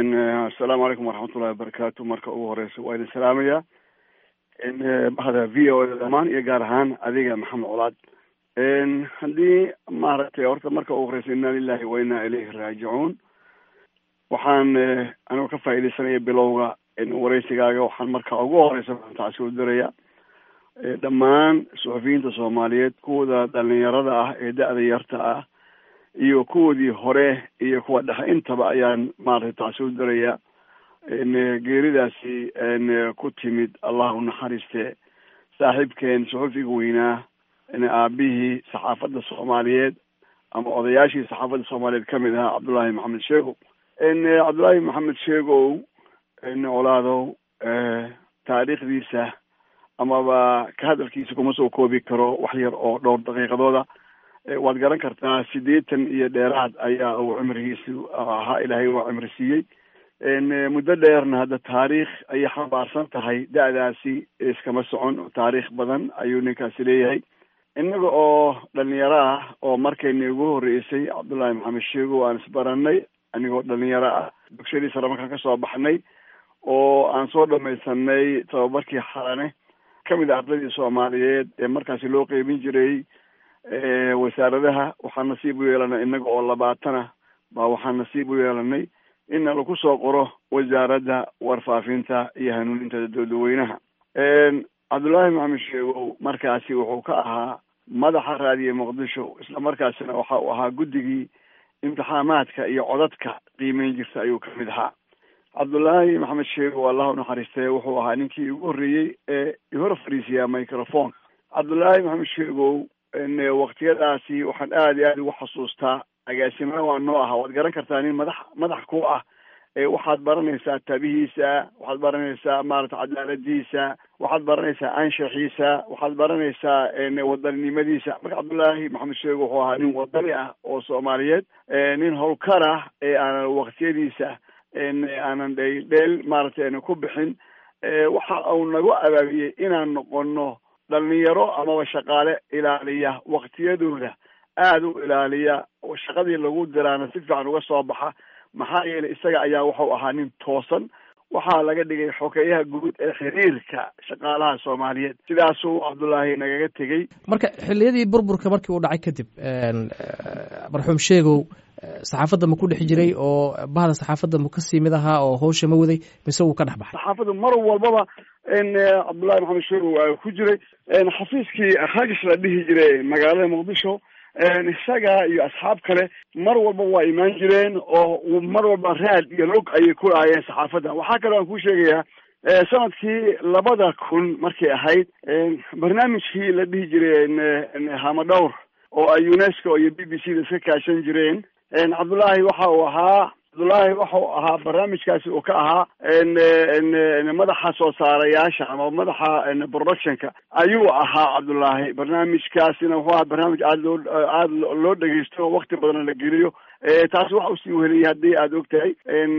assalaamu calaykum waraxmatullahi wabarakaatu marka ugu horeysa waa idin salaamaya bahda v o a dhamaan iyo gaar ahaan adiga maxamed colaad haddii maaragtay horta marka ugu horeysa inna lilahi wa inna ilayhi raajicuun waxaan anigu ka faaidaysanaya bilowga wareysigaaga waxaan marka ugu horeysa taasi u diraya dhammaan suxufiyiinta soomaaliyeed kuwooda dhalinyarada ah ee da-da yarta ah iyo kuwoodii hore iyo kuwa dhexe intaba ayaan maaragtay taasi u diraya geeridaasi ku timid allah u naxariiste saaxiibkeen suxufiga weynaa aabihii saxaafadda soomaaliyeed ama odayaashii saxaafadda soomaaliyeed kamid ahaa cabdullaahi maxamed sheegow cabdullaahi maxamed sheegow colaadow taariikhdiisa amaba ka hadalkiisa kuma soo koobi karo wax yar oo dhowr daqiiqadooda waad garan kartaa siddeetan iyo dheeraad ayaa uu cimrigiisu ahaa ilaahay waa cimri siiyey muddo dheerna hadda taariikh ayay xambaarsan tahay da-daasi iskama socon taariikh badan ayuu ninkaasi leeyahay innaga oo dhalinyaro ah oo markayna ugu horreysay cabdullaahi maxamed sheego aan isbaranay anigoo dhalinyaro ah dugshadii sare markaan kasoo baxnay oo aan soo dhamaysanay tababarkii xalane kamid a ardadii soomaaliyeed ee markaasi loo qeybin jiray wasaaradaha waxaan nasiib u yeelanay innaga oo labaatana baa waxaan nasiib u yeelanay in lagu soo qoro wasaaradda warfaafinta iyo hanuuninta dadweynaha cabdullaahi maxamed sheegow markaasi wuxuu ka ahaa madaxa raadiye muqdisho isla markaasina waxa uu ahaa guddigii imtixaamaadka iyo codadka qiimeyn jirta ayuu kamid ahaa cabdullaahi maxamed sheegow allah u naxariistay wuxuu ahaa ninkii ugu horreeyey ee ihor fariisiyaa microphone cabdullaahi maxamed sheegow waktiyadaasi waxaan aada iyo aada ugu xasuustaa agaasimana waa noo aha waad garan kartaa nin madax madax ku ah waxaad baranaysaa tabihiisa waxaad baranaysaa maarata cadaaladiisa waxaad baranaysaa anshaxiisa waxaad baranaysaa wadaninimadiisa marka cabdullaahi maxamed sheego wuxuu ahaa nin wadani ah oo soomaaliyeed nin howlkar ah ee aanan waktiyadiisa aanan dheel dheel maaragtay ku bixin waxa uu nagu abaabiyey inaan noqono dhalinyaro amaba shaqaale ilaaliya waktiyadooda aada u ilaaliya shaqadii lagu diraana si fiican uga soo baxa maxaa yeelay isaga ayaa wuxuu ahaa nin toosan waxaa laga dhigay xokeeyaha guud ee xiriirka shaqaalaha soomaaliyeed sidaasuu cabdullaahi nagaga tegey marka xilliyadii burburka markii uu dhacay kadib marxuum sheegow saxaafadda ma ku dhex jiray oo bahda saxaafadda ma kasii mid ahaa oo hawsha ma waday mise wuu ka dhex baxay saxaafadda mar walbaba cabdullahi maxamed sheegow waa ku jiray xafiiskii ragish la dhihi jiray magaalada muqdisho isaga iyo asxaab kale mar walba waa imaan jireen oo mar walba raad iyo log ayay ku lahaayeen saxaafadda waxaa kaloo aan kuu sheegayaa sanadkii labada kun markay ahayd barnaamijkii la dhihi jiray hamadhowr oo ay unesco iyo b b c da iska kaashan jireen cabdullaahi waxa uu ahaa cabdullaahi waxa uu ahaa barnaamijkaasi uu ka ahaa madaxa soo saarayaasha ama madaxa productionka ayuu ahaa cabdullaahi barnaamijkaasina wuxuu ahaa barnaamij aada loo aada loo dhegeysto wakti badanna la geliyo taasi waxa uu sii weliyay haddii aada og tahay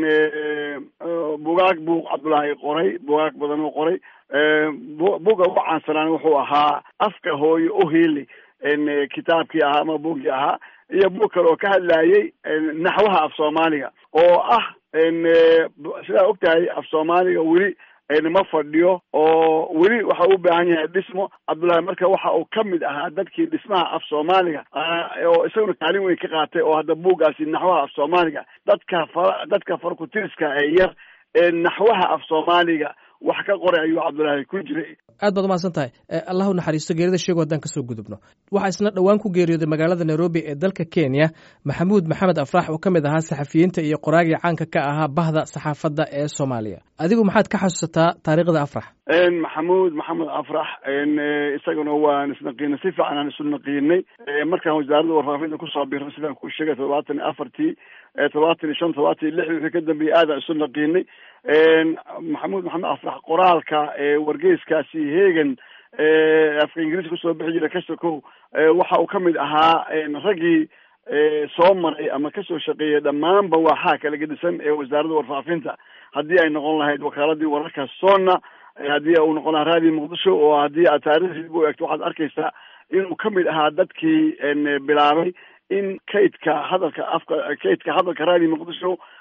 bugaag buu cabdullaahi qoray bugaag badan uu qoray buga ugu caansanaan wuxuu ahaa afka hooye uhili kitaabkii ahaa ama bugii ahaa iyo bug kale oo ka hadlayay naxwaha af soomaaliga oo ah sidaa og tahay af soomaaliga weli ma fadhiyo oo weli waxa u baahan yahay dhismo cabdullaahi marka waxa uu ka mid ahaa dadkii dhismaha af soomaaliga oo isaguna kaalin weyn ka qaatay oo hadda buuggaasi naxwaha af soomaaliga dadka fa dadka farkutiriska ee yar ee naxwaha af soomaaliga wax ka qoray ayuu cabdullaahi ku jiray aad baad umahadsan tahay allah u naxariisto geerida sheego haddaan kasoo gudubno waxaa isna dhowaan ku geeriyooday magaalada nairobi ee dalka kenya maxamuud maxamed afrax oo ka mid ahaa saxafiyiinta iyo qoraagii caanka ka ahaa bahda saxaafadda ee soomaaliya adigu maxaad ka xasuusataa taariikhda afrax maxamuud maxamed afrax isaguna waan isnaqiinay si fiican aan isu naqiinay markaan wasaaradda warfaafinta kusoo birnay sidaan kuu sheegay todobaatan iyo afartii todobaatan iyo shan todobaatan iyo lix wixii ka dambeeyey aadaan isu naqiinay maxamuud maxamed afrax qoraalka wargeyskaasi hegan afka ingiriiska kusoo bixi jira kasokow waxa uu kamid ahaa raggii soo maray ama kasoo shaqeeyay dhammaanba waaxaa kala gedisan ee wasaaradda warfaafinta haddii ay noqon lahayd wakaaladii wararka sonna haddii uu noqon lahaa raadiyo muqdisho oo haddii aad taarikhdiisa u eegto waxaad arkaysaa inuu kamid ahaa dadkii bilaabay in kaydka hadalka afka kaydka hadalka raadiyo muqdisho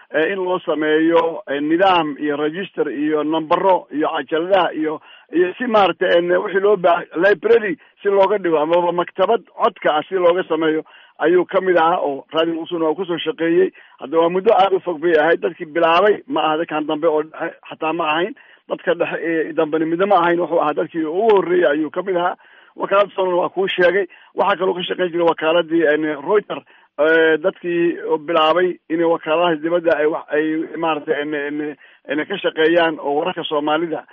in loo sameeyo nidaam iyo register iyo numbero iyo cajaladaha iyo iyo si maaragtay wixii loo baahay library si looga dhigo amaba maktabad codka ah si looga sameeyo ayuu kamid ahaa oo radio muqdishona waa kusoo shaqeeyey hadda waa muddo aada u fog bay ahayd dadkii bilaabay ma aha dadkan dambe oo dhexe xataa ma ahayn dadka dhexe ee dambeni midna ma ahayn wuxuu ahaa dadkii ugu horreeyey ayuu kamid ahaa wakaalada sonan waa kuu sheegay waxaa kaloo ka shaqeyn jiray wakaaladii reuter dadkii bilaabay inay wakaaladaha dibadda ay wa ay maaragtay na ka shaqeeyaan oo wararka soomaalida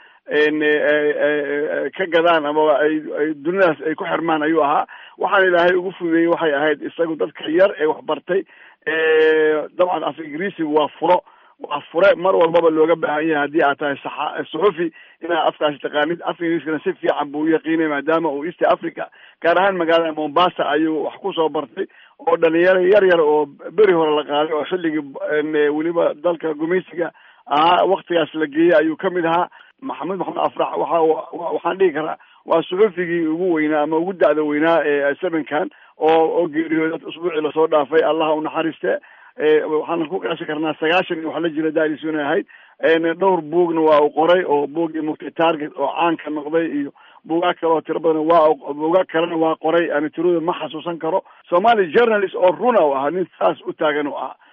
ka gadaan amaba ay ay dunidaas ay ku xirmaan ayuu ahaa waxaan ilaahay ugu fududeeyey waxay ahayd isagu dadka yar ee waxbartay dabcan af ingiriisigu waa furo waa fure mar walbaba looga baahan yahay haddii aad tahay saxa suxufi inaad afkaasi taqaanid af ingiriiskana si fiican buu uyaqiinay maadaama uu east africa gaar ahaan magaalada mombasa ayuu wax kusoo bartay oo dhalinyaro yar yar oo beri hore la qaaday oo xilligii weliba dalka gumaysiga ahaa waktigaas la geeyey ayuu kamid ahaa maxamed maxamed afrax waxa waxaan dhihi karaa waa suxufigii ugu weynaa ama ugu da'da weynaa ee sevenkan oo oo geeriyooday usbuucii lasoo dhaafay allaha unaxariiste waxaan ku qiyaasi karnaa sagaashan iyo wax la jira daalisuna ahayd dhowr buugna waa u qoray oo buuggii mugtay target oo caanka noqday iyo buugaag kale oo tiro badan waa buugaag kalena waa qoray ani tirada ma xasuusan karo somali journalist oo runa u ahaa nin saas u taagan u ahaa